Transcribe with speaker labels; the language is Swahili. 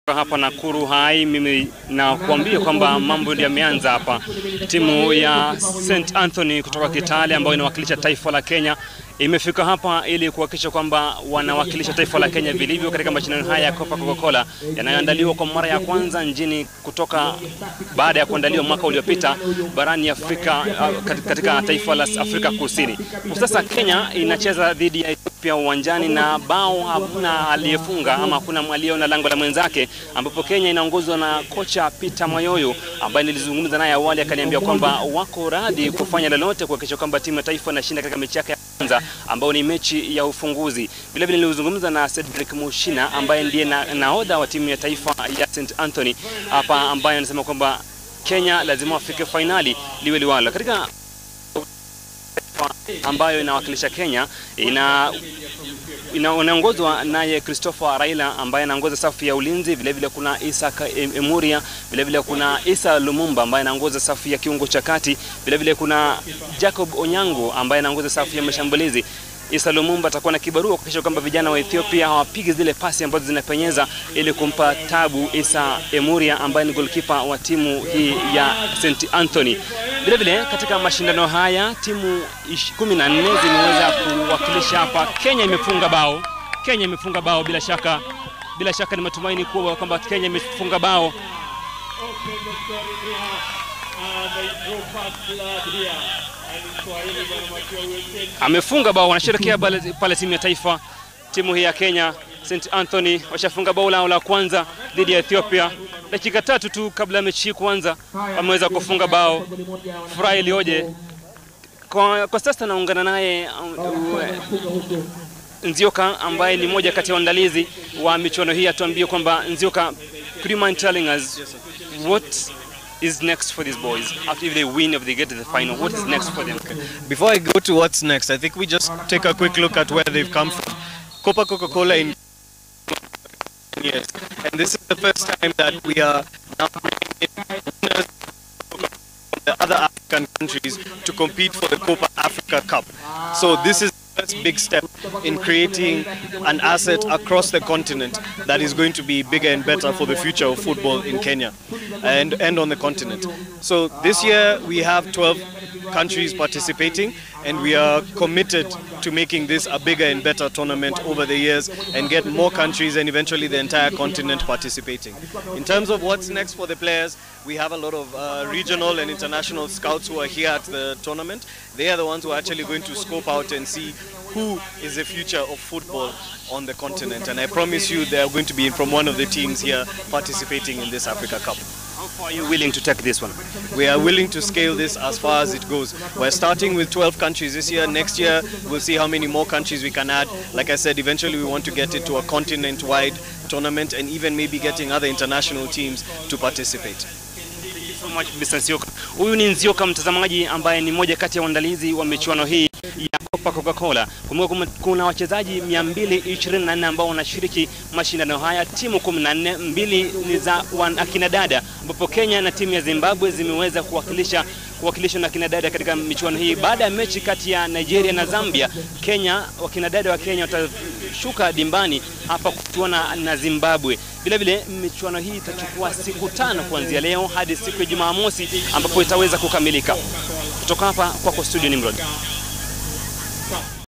Speaker 1: hapa Nakuru Hai, mimi nakuambia kwamba mambo ndio yameanza hapa. Timu ya St Anthony kutoka Kitale ambayo inawakilisha taifa la Kenya imefika hapa ili kuhakikisha kwamba wanawakilisha taifa la Kenya vilivyo katika mashindano haya ya Copa Coca-Cola yanayoandaliwa kwa mara ya kwanza nchini kutoka baada ya kuandaliwa mwaka uliopita barani Afrika katika taifa la Afrika Kusini. Kwa sasa Kenya inacheza dhidi ya Ethiopia uwanjani na bao hakuna aliyefunga ama hakuna aliyeona lango la mwenzake, ambapo Kenya inaongozwa na kocha Peter Mayoyo ambaye nilizungumza naye awali, akaniambia kwamba wako radhi kufanya lolote kuhakikisha kwamba timu ya taifa inashinda katika mechi yake ya kwanza ambao ni mechi ya ufunguzi. Vile vile nilizungumza na Cedric Mushina ambaye ndiye na, nahodha wa timu ya taifa ya St Anthony hapa, ambaye anasema kwamba Kenya lazima wafike fainali liwe liwalo katika ambayo inawakilisha Kenya ina inaongozwa naye Christopher Raila ambaye anaongoza safu ya ulinzi. Vile vile kuna Isa Emuria, vile vile kuna Isa Lumumba ambaye anaongoza safu ya kiungo cha kati. Vile vile kuna Jacob Onyango ambaye anaongoza safu ya mashambulizi. Isa Lumumba atakuwa na kibarua kuhakikisha kwamba vijana wa Ethiopia hawapigi zile pasi ambazo zinapenyeza ili kumpa tabu Isa Emuria ambaye ni goalkeeper wa timu hii ya St Anthony. Vile vile katika mashindano haya timu 14 zimeweza kuwakilisha hapa. Kenya imefunga bao, Kenya imefunga bao bila shaka, bila shaka ni matumaini kuwa kwamba Kenya imefunga bao. Amefunga bao, wanasherekea pale timu ya taifa, timu hii ya Kenya St Anthony washafunga bao lao la kwanza dhidi ya Ethiopia dakika tatu tu kabla ya mechi hii kuanza, wameweza kufunga bao. Furaha iliyoje! Kwa, kwa sasa naungana naye uh, Nzioka ambaye ni mmoja kati ya waandalizi wa michuano hii, atuambie kwamba Nzioka, could you mind telling us what is next for these boys after if they win if they get to the final what is next for them
Speaker 2: Before I go to what's next, I think we just take a quick look at where they've come from. Copa Coca-Cola in years, and this is the first time that we are now bringing in winners from the other African countries to compete for the Copa Africa Cup. So this is the first big step in creating an asset across the continent that is going to be bigger and better for the future of football in Kenya and, and on the continent. So this year we have 12 countries participating and we are committed to making this a bigger and better tournament over the years and get more countries and eventually the entire continent participating. In terms of what's next for the players, we have a lot of uh, regional and international scouts who are here at the tournament. They are the ones who are actually going to scope out and see who is the future of football on the continent. And I promise you they are going to be from one of the teams here participating in this Africa Cup.
Speaker 1: How far are you willing to take this one?
Speaker 2: We are willing to scale this as far as it goes. We're starting with 12 countries this year. Next year, we'll see how many more countries we can add. Like I said, eventually we want to get it to a continent-wide tournament and even maybe getting other international teams to participate.
Speaker 1: so much Mr. Nzioka. Huyu ni Nzioka mtazamaji, ambaye ni mmoja kati ya waandalizi wa michuano hii ya Copa Coca-Cola. Kumbuka kuna wachezaji 224 ambao wanashiriki mashindano haya, timu 14, mbili ni za akina dada, ambapo Kenya na timu ya Zimbabwe zimeweza kuwakilisha kuwakilishwa na kina dada katika michuano hii. Baada ya mechi kati ya Nigeria na Zambia, Kenya wakina dada wa Kenya watashuka dimbani hapa kuchuana na Zimbabwe. Vile vile michuano hii itachukua siku tano kuanzia leo hadi siku ya Jumamosi ambapo itaweza kukamilika. Kutoka hapa kwako studio Nimrod.